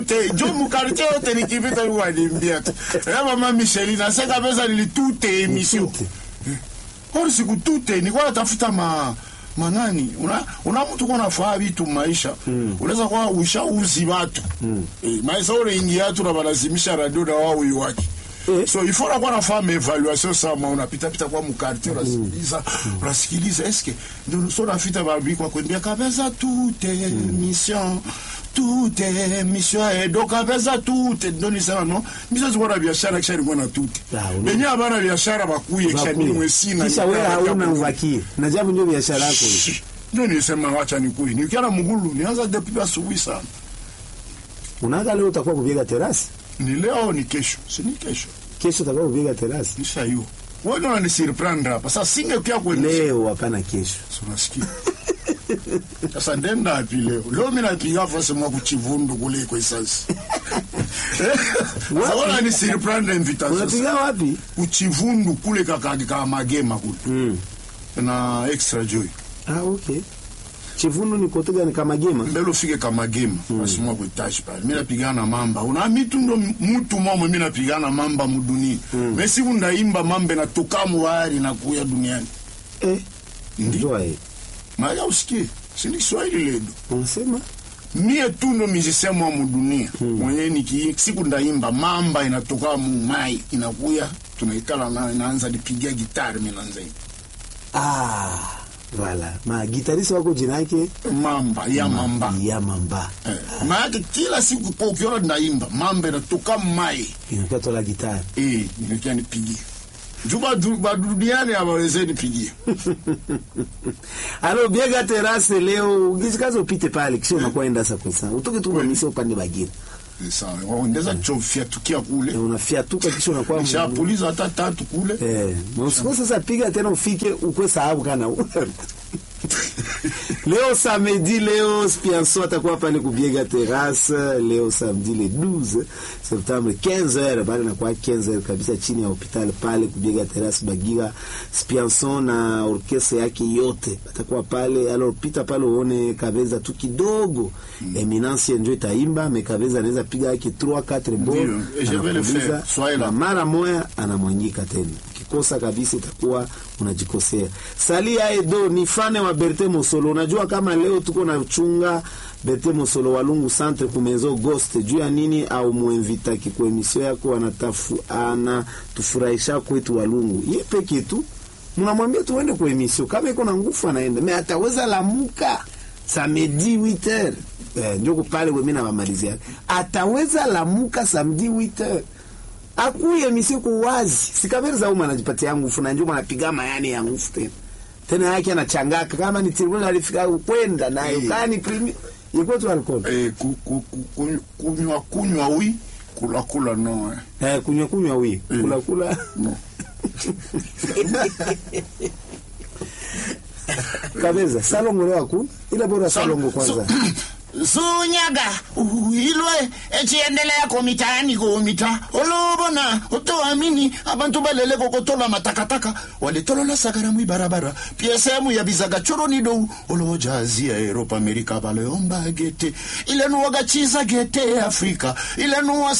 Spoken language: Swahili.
te jo mukartie yote nikipita wanimbia tu ya mama Micheline sasa kabisa nilitute emission Tute. Kwa siku tute nilikuwa natafuta ma manani una, una mtu kwa nafaa vitu maisha mm. unaweza kuwa ushauzi watu mm. e, maisha ule ingia tu na balazimisha radio na wao wake Eh. so il faut la kuwa nafaa maevaluation sama unapita pita kwa mkartie unasikiliza unasikiliza eske ndio so nafita babi kwa kwambia kabisa tute mission tute mission edo kabisa tute ndio nisema no misa zikuwa na biashara kisha ilikuwa na tute Ah, una- benye abana biashara bakuye kisha Bakuye. ni mwesina kisha wewe hauna uvakie na jambo ndio biashara yako hiyo. ndio nilisema wacha nikuye nikiana mugulu nianza depuis asubuhi sana unaga leo utakuwa kupiga terasi ni leo ni kesho si ni kesho kesho utakuwa kupiga terasi kisha hiyo wewe ndio unanisurprendre hapa sasa singe kia kwenye leo hapana kesho unasikia sasa ndenda api leo leo mimi napiga fasi mwa kuchivundu kule kwa sasa sasa wala ni surprendre invitation unapiga wapi kuchivundu kule kakadi ka magema kule mm. na extra joy ah okay chivundu ni kote gani kama gema mbele ufike kamagema basi mwa kuitaji pale mimi napigana mamba una mitu ndo mtu mwamwe mimi napigana mamba mudunia mm. mesi ndaimba mambe na tukamu wari na kuya duniani eh Ndi. njoo eh maya usikie sindi Kiswahili ledo unasema mie tu ndo musicien mwa mudunia mm. mwenye niki siku ndaimba mamba inatoka mu mai inakuya tunaikala na inaanza nipigia gitari mimi naanza imba. ah wala ma gitarisi wako jina yake mamba ya mamba ya mamba eh. maana kila siku kwa ukiona ndaimba mamba inatoka mu mai inakuwa tola gitari Eh, nimekia nipigie. Juba du- baduniani hawaweze nipigie. alo biega terase leo ukizikaza upite pale kisha unakwenda sasa kwa sana utoke tu unamisa upande bagira Eh, Sawa, waongeza chofia tukia kule. unafiatuka kisha unakuwa Nishapuliza hata tatu kule. Eh, na usiku sasa piga tena ufike ukwe sahabu kana leo samedi leo Spianso atakuwa pale kubiega terrasse leo samedi le 12 septembre 15h pale na kwa 15h kabisa chini ya hospitali pale kubiega terrasse Bagira Spianso na orkestra yake yote atakuwa pale alors pita pale uone Kabeza tu kidogo Eminence ndio itaimba me Kabeza anaweza piga yake 3 4 Ndio, bon et je vais le faire. Soyez là. na mara moya anamwanyika tena ukikosa kabisa itakuwa unajikosea salia edo ni fane wa berte mosolo unajua kama leo tuko na chunga berte mosolo walungu centre kumezo ghost juu ya nini au muinvitaki kwa emisio yako anatafu ana tufurahisha kwetu walungu ye peke tu mnamwambia tuende kwa emisio kama iko na nguvu anaenda me ataweza lamuka samedi 8h eh, njoko pale wemi na mamalizia ataweza lamuka samedi 8h akuye misiku wazi sikameri za uma anajipatia nguvu na njuma anapiga mayani ya nguvu tena tena yake anachangaka kama ni tribunal alifika kwenda nayo Eh. kani primi iko tu alcohol Eh, ku- ku- ku- kunywa- kunywa kunywa wi kula kula no. eh. eh kunywa kunywa wi Mm. kula kula No. kabeza salongo leo hakuna ila bora salongo kwanza sunyaga uilwe echiendelea komitaani komita olobona otoamini abantu balele kokotola matakataka walitolola sagara mwibarabara pia sehemu ya bizaga choroni dou olojazia eropa amerika baleomba gete ilenuwaga chiza gete afrika ilenuwa